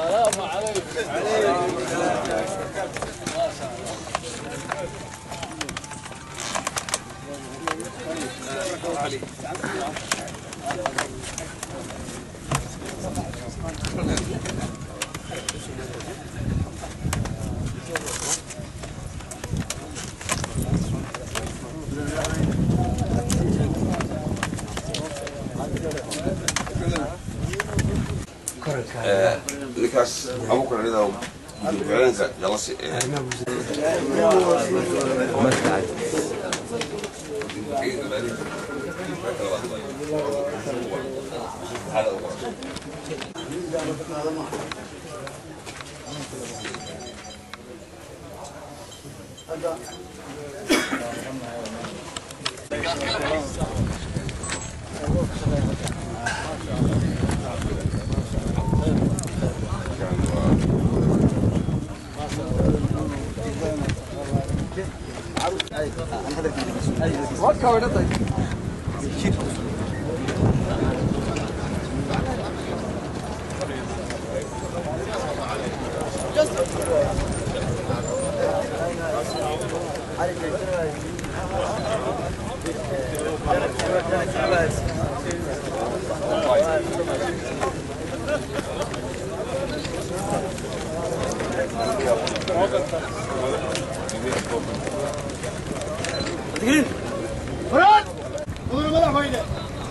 ninkaas abuukar nida haweenka jalasi فراد مدن madaxweyne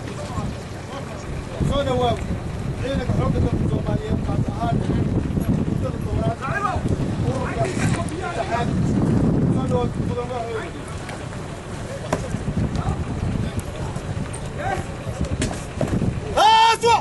soo dhawaaw ciidanka xoogga dalka soomaaliyeed qaas ahaan muddada tobanaad ururka saddexaad soo dhawaad mudan madaxweyne Haaswa!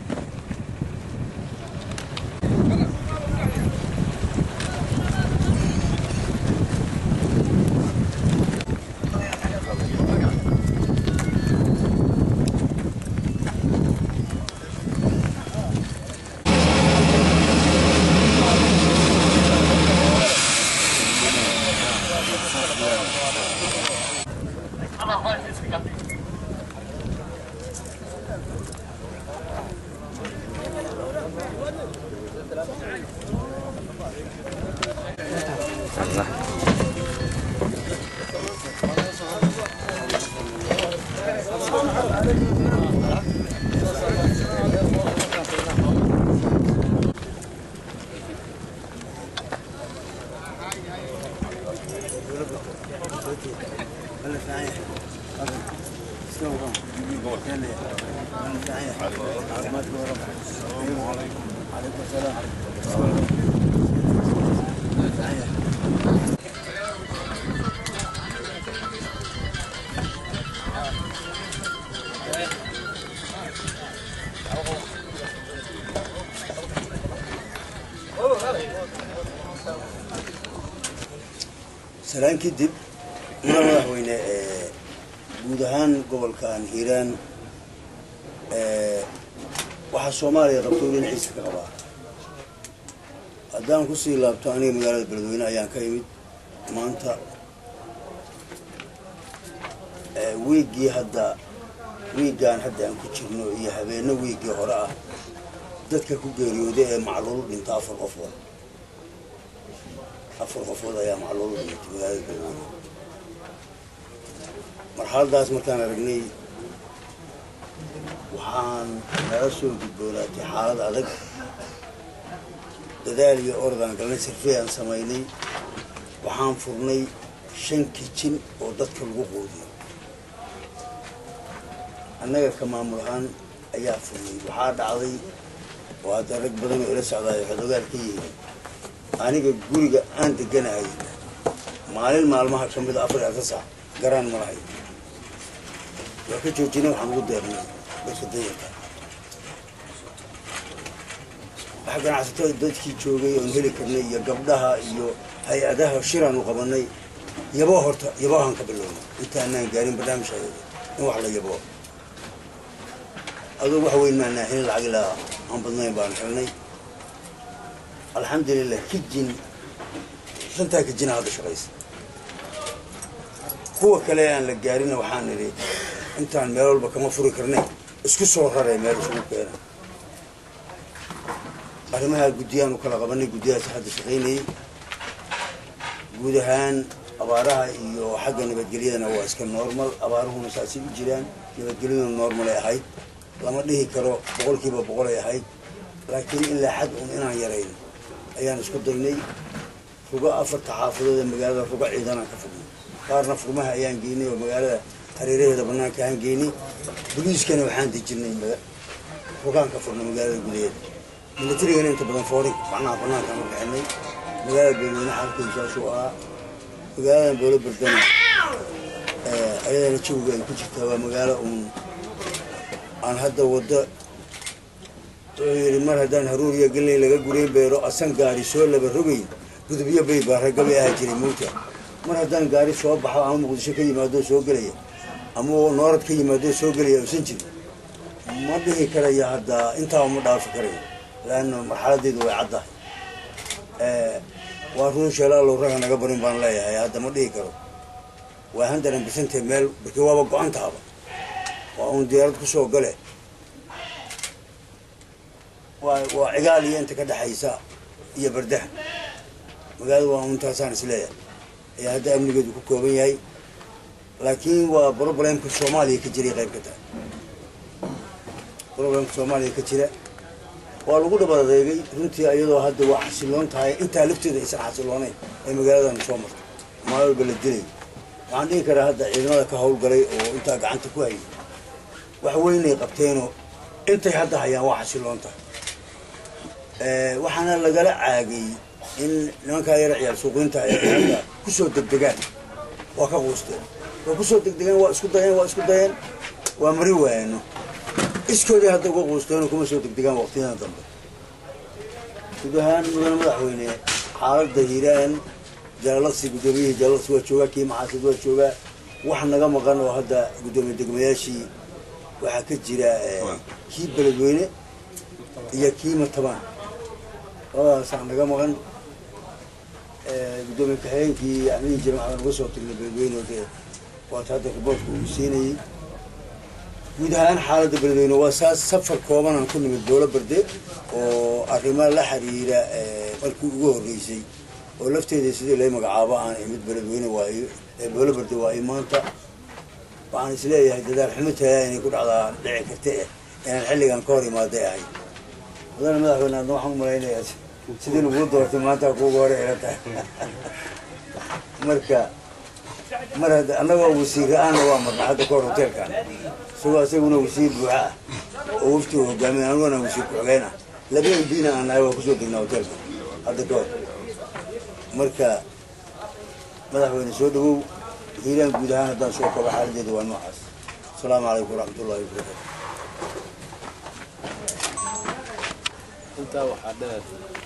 salaan kadib mudan madaxweyne ee guud ahaan gobolkan hiiraan waxaa soomaaliya qabto dhinaciisa ka qabaa haddaan kusii laabto aniga magaalada beledweyne ayaan ka imid maanta wiiggii hadda wiiggaan hadda aan ku jirno iyo habeenno wiiggii hore ah dadka ku geeriyooday ee macluulu dhinta afar qofood afar qofood ayaa macluulu dhintay magaalada beledweyne marxaladaas markaan aragnay waxaan nala soo gudboonaatay xaalad adag dadaal iyo ordaan galnay sirfey aan samaynay waxaan furnay shan kijin oo dadka lagu quudiyo annaga ka maamul ahaan ayaa furnay waxaa dhacday oo hadda rag badan oo ila socdaayo waxaad ogaal ka yihiin aniga guriga aan deganahay maalin maalmaha ka mida afar iyo afar saac garaan ma lahay waa ka joojinay waxaan ugu deernay dadka dayarka wax ganacsato dadkii joogay oon heli karnay iyo gabdhaha iyo hay-adaha shiraan u qabanay yaboo horta yaboohan ka bilownay intaanaan gaarin barnaamijka in wax la yaboo aduu wax weyn maanaa helin lacag ilaa aan badnayn baan helnay alxamdulilah kijin shantaa kijina hadda shaqaysa kuwa kale aan la gaarina waxaan nidhi intaan meel walba kama furi karne isku soo raree meel isugu keena arrimaha guddiyaan u kala qabanay guddiyahaas hadda shaqaynayay guud ahaan abaaraha iyo xagga nabadgelyadana waa iska normal abaaruhuna saasay u jiraan nabadgelyaduna normalay ahayd lama dhihi karo boqolkiiba boqolay ahayd laakiin ilaa xad un inaan yarayno ayaan isku daynay rugo afarta xaafadood ee magaalada rugo ciidanaan ka furnay qaarna furmaha ayaan geynay oo magaalada hareeraheeda banaanka aan geynay boliiskana waxaan dejinay rugaan ka furnay magaalada gudaheeda milatarigana inta badan foori macnaha banaankaan u bixinay magaalada beelweyne xaalkeedu saasuu ahaa magaaladan boolo berdana ayadana jawiga ay ku jirtaa waa magaalo uun aan hadda waddo wuxuu yidhi mar haddaan haruuriya galley laga gurayn beero asan gaari soo laba rogayn gudubyo bay baa raggabay ahaa jiray mowta mar haddaan gaari soo baxo ama muqdisho ka yimaadoo soo gelaya ama noorad ka yimaadoo soo gelaya usan jirin ma dhihi karaya hadda intaaba ma dhaafi karayo laanna marxaladeedu way caddahay waa run sheelaalow raga naga barin baan leeyahay hadda ma dhihi karo waa handaran bisantee meel barki waaba go-an tahaba waa uun diyaarad kusoo gale waa waa cigaal iyo inta ka dhexaysa iyo bardaha magaalada waa untaasaan isleeyahay ayaa hadda amnigeedu ku kooban yahay laakiin waa problemka soomaaliya ka jiray qayb ka tahay problemka soomaaliya ka jira waa lagu dhaba adeegay runtii iyadoo hadda waa xasiloon tahay intaa lafteeda aysan xasiloonayn ee magaaladan soo marto maalin walba la dilay waxaan dhihi karaa hadda ciidamada ka howlgalay oo intaa gacanta ku hayay wax weynay qabteenoo intay hadda hayaan waa xasiloon tahay waxaana lagala caagay in nimankaa yara ciyaal suuqiinta ay hadda kusoo degdegaan waa ka quusteen waa kusoo degdegaan waa isku dayeen waa isku dayeen waa mari waayano iskoodii hadda uga quusteenoo kuma soo degdegaan waqtiyadan dambe guud ahaan mudane madaxweyne xaaladda hiiraan jalalaqsi guddoomiyihii jalalaqsi waa joogaa kii maxaasid waa joogaa wax naga maqan oo hadda guddoomiye degmayaashii waxaa ka jira kii beledweyne iyo kii matabaan labadaasaa naga maqan guddoomiye kaxeenkii amihii jamacada naga soo tagnay beledweyne oo dee waata hadda riboortka uu siinayey guud ahaan xaaladda beledweyne waa saas safar koobanaan ku nimid boolo berde oo arrimo la xiriira markii ugu horreysay oo lafteeda sidii lay magacaabo aan imid beledweyne waayo boolo berde waayo maanta waxaan isleeyahay dadaal xumo tayaa inay ku dhacdaa dhici karta eh inaan xilligan ka hor imaaday ahay mudane madaxweyne adna waxaan umalaynayaa sidii laguu doortay maanta kuuga hore ila tahay marka mar hadda annagoo wasiir la-aanna waa marna hadda kahor hoteelkan isagoo isaguna wasiir buuxa ah oo wafti uu hogaamin aniguna wasiir ku-xigeen ah laba mbina aan nahay waa kusoo degnaa hoteelka hadda kahor marka madaxweyne soo dhawow hiiraan guud ahaan haddaan soo kabo xaaladeeda waa noocaas asalaamu calaykum waraxmatullahi wabarakatu intaa waxaa dheer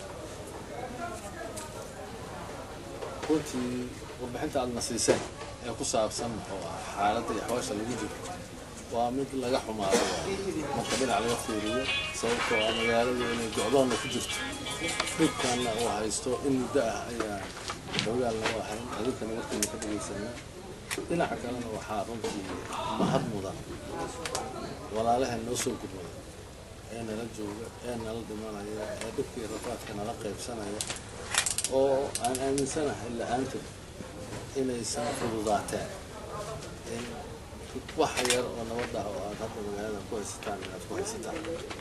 runtii warbixinta aadna siiseen ee ku saabsan muxuu ah xaaladda iyo xawaasha lagu jiro waa mid laga xumaado marka dhinac laga fiiriyo sababtoo ah magaaladu inay go-doonna ku jirto dhibkanna uu haysto in muddo ah ayaa xogaalna u ahayn adinkana markayna ka dhegaysanaa dhinaca kalena waxaa runtii mahad mudan walaalaha noo soo gudmada ee nala jooga ee nala dhimanaya ee dhibkii rafaadka nala qaybsanaya oo aan aaminsanahay la-aanta inaysan fududaateen in wax yar oo nabadda oo aad hadda magaalada ku haysataan inaad ku haysataan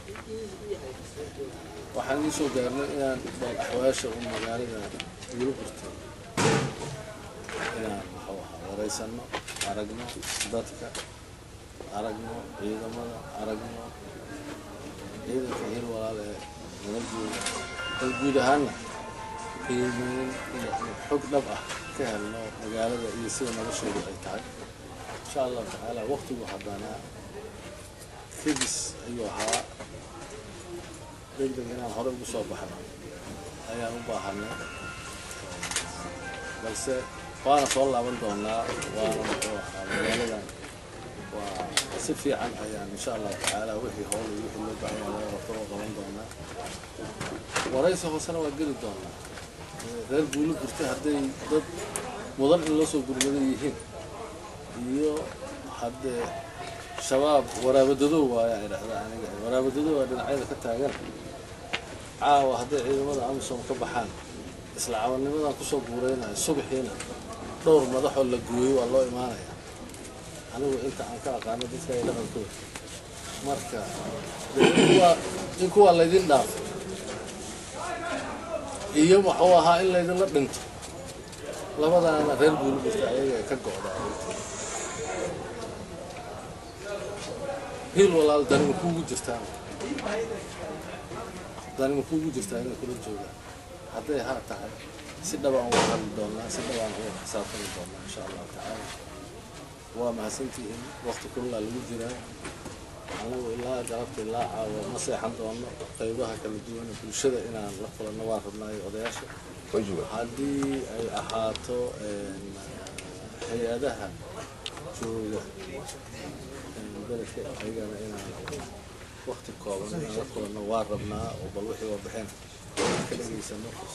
waxaan ii soo gaarnay inaan bal axwaasha u magaalada igula gurtay inaan muxuu ahaa waraysanno aragno dadka aragno ciidamada aragno ciidanka hil walaal ee nala jooga bal guud ahaanna qiimeyn iyo xog dhab ah ka helno magaalada iyo sida nolosheedu ay tahay insha allahu tacaala waqtigu haddana kadis ayuu ahaa degdeg inaan hore ugu soo baxno ayaan u baahanay balse waana soo laaban doonaa waana muxuu ahaa magaaladan waa si fiican ayaan insha allahu tacaala wixii howl iyo wixii loo baahan yahay laga qabto oo qaban doonaa waraysi hoosena waa geli doonaa reer guulo gurtay hadday dad mudan in loo soo gurmadan yihiin iyo haddee shabaab waraabadadow waaya idhahda aniga waraabadadow waa dhinacyada ka taagan caawa hadday ciidamada amisom ka baxaan isla caawanimadan kusoo guureynayo subaxiina dhowr madaxoo la gooyey waa loo imaanaya anigu inta aan ka aqaano dadka ay dhaqankooda marka in kuwaa laydin dhaafo iyo muxuu ahaa in laydinla dhinto labadaana reer buulibirta ayaga ka go'da hiil walaal danima kuugu jirtaa danima kuugu jirtaa inay kula joogaan hadday haa tahay si dhabaan uga hadli doonaa si dhabaan uga xisaabtami doonaa insha allahu tacaala waa mahadsantihiin waqti kulaa lagu jiraa anagu ilaa galabta ilaa caawa ma seexan doono qaybaha kala duwan ee bulshada inaan la kulanno waan rabnaayo odayaasha haddii ay ahaato hay-adaha jooga beledka ayagana inaan waqti kooban inaan la kulanno waan rabnaa oo bal wixii warbixin ka dhegaysano